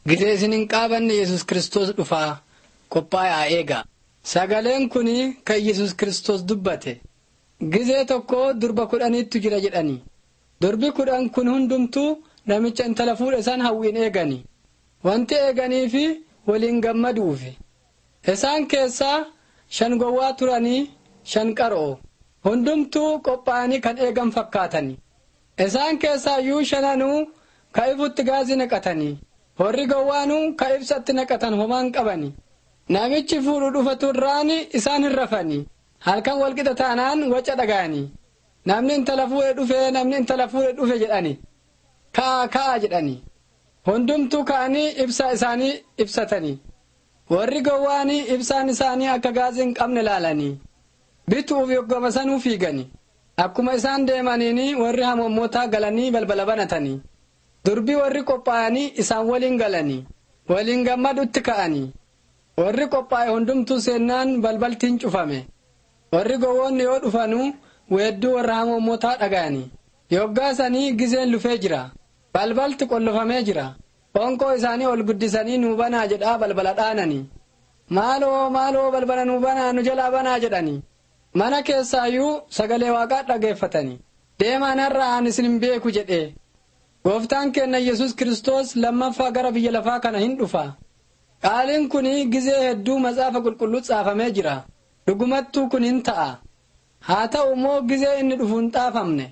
Gitee isin hin qaabanne Yesus Kiristoos dhufaa qophaa'aa eegaa. Sagaleen kun kan Yesus Kiristoos dubbate. Gizee tokko durba kudhaniittu jira jedhani. Durbi kudhan kun hundumtuu namicha intala fuudhe isaan hawwiin eegani. Wanti eeganiif waliin gammaduufi. Isaan keessaa shan gowwaa turanii shan qaroo. Hundumtuu qophaa'anii kan eegan fakkaatani. Isaan keessaa iyyuu shananuu ka ifutti gaazii naqatanii. Horri gowwaanuu ka ibsatti naqatan homaan qabani. Namichi fuudhu dhufatu irraan isaan hin rafani. Halkan walqixa taanaan waca dhaga'ani. Namni intala fuudhe dhufe namni intala fuudhe dhufe jedhani. Ka'a ka'a jedhani. Hundumtuu ka'anii ibsaa isaanii ibsatanii. Warri gowwaanii ibsaan isaanii akka gaazii hin qabne laalanii. Bituuf yoggama sanuu fiigani. Akkuma isaan deemaniini warri hamommootaa galanii balbala banatanii. Durbii warri qophaa'anii isaan waliin galanii. Waliin gammadutti ka'anii. Warri qophaa'e hundumtuu seennaan balbaltiin cufame. Warri gowwoonni yoo dhufanuu weedduu warra hamommootaa dhaga'anii. Yoggaasanii gizeen lufee jira. Balbalti qollofamee jira. Qoonqoo isaanii ol guddisanii nuu banaa jedhaa balbala dhaananii. Maaloo maaloo balbala nuu banaa nu jalaa banaa jedhanii. Mana keessaayyuu sagalee waaqaa dhageeffatanii. Deemaan har'a aan isin hin beeku jedhee. Gooftaan keenya Yesus Kiristoos lammaffaa gara biyya lafaa kana hin dhufa. Qaaliin kun gizee hedduu matsaafa qulqulluu caafamee jira. Dhugumattuu kun hin ta'a. Haa ta'u immoo gizee inni dhufu hin xaafamne.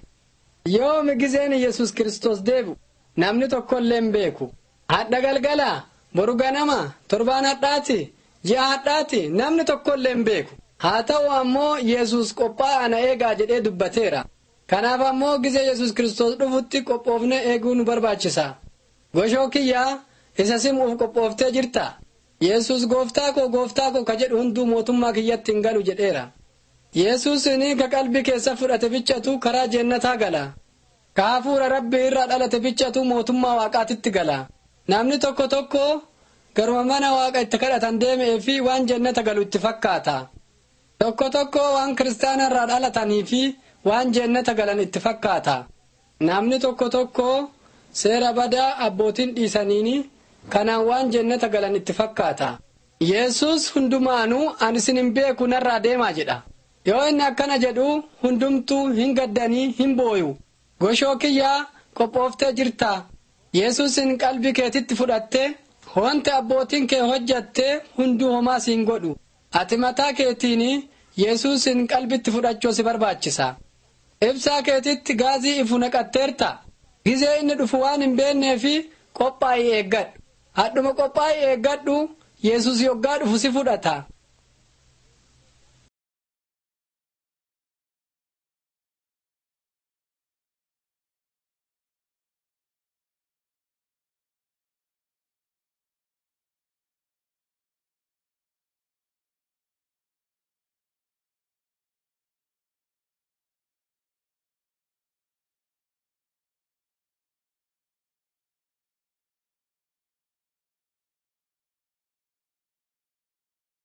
Yoomi gizeen Yesus Kiristoos deebi'u namni tokkollee hin beeku. Hadha galgala boru ganama torbaan hadhaati ji'a hadhaati namni tokkollee hin beeku. Haa ta'u ammoo Yesus qophaa'aa na eegaa jedhee dubbateera. Kanaaf ammoo gizee Yesus Kiristoos dhufutti qophoofne eeguu nu barbaachisa. Goshoo kiyyaa isa simuuf qophooftee jirta. Yesus gooftaa koo gooftaa koo ka jedhu hunduu mootummaa kiyyatti hin galu jedheera. Yesus ni ka qalbii keessa fudhate bichatu karaa jeennataa gala. Ka hafuura rabbii irraa dhalate bichatu mootummaa waaqaatitti gala. Namni tokko tokko garuma mana waaqa itti kadhatan deemee fi waan jeennata galu itti fakkaata. Tokko tokko waan kiristaana irraa dhalatanii fi waan jeennata galan itti fakkaata. Namni tokko tokko seera badaa abbootiin dhiisaniini kanaan waan jeennata galan itti fakkaata. Yesus hundumaanuu ani isin hin beeku narraa deemaa jedha. Yoo inni akkana jedhu hundumtuu hin gaddanii hin booyu. Goshoo kiyyaa qophooftee jirta. Yesuusin qalbii keetitti fudhattee wanti abbootiin kee hojjattee hunduu homaa siin godhu. Ati mataa keetiin Yesuusin qalbitti fudhachuu si barbaachisa. Ibsaa keetitti gaazii ifu naqatteerta. Gizee inni dhufu waan hin beekneefi qophaa'ii eeggadhu. Hadhuma qophaa'ii eeggadhu Yesus yoggaa dhufu si fudhata.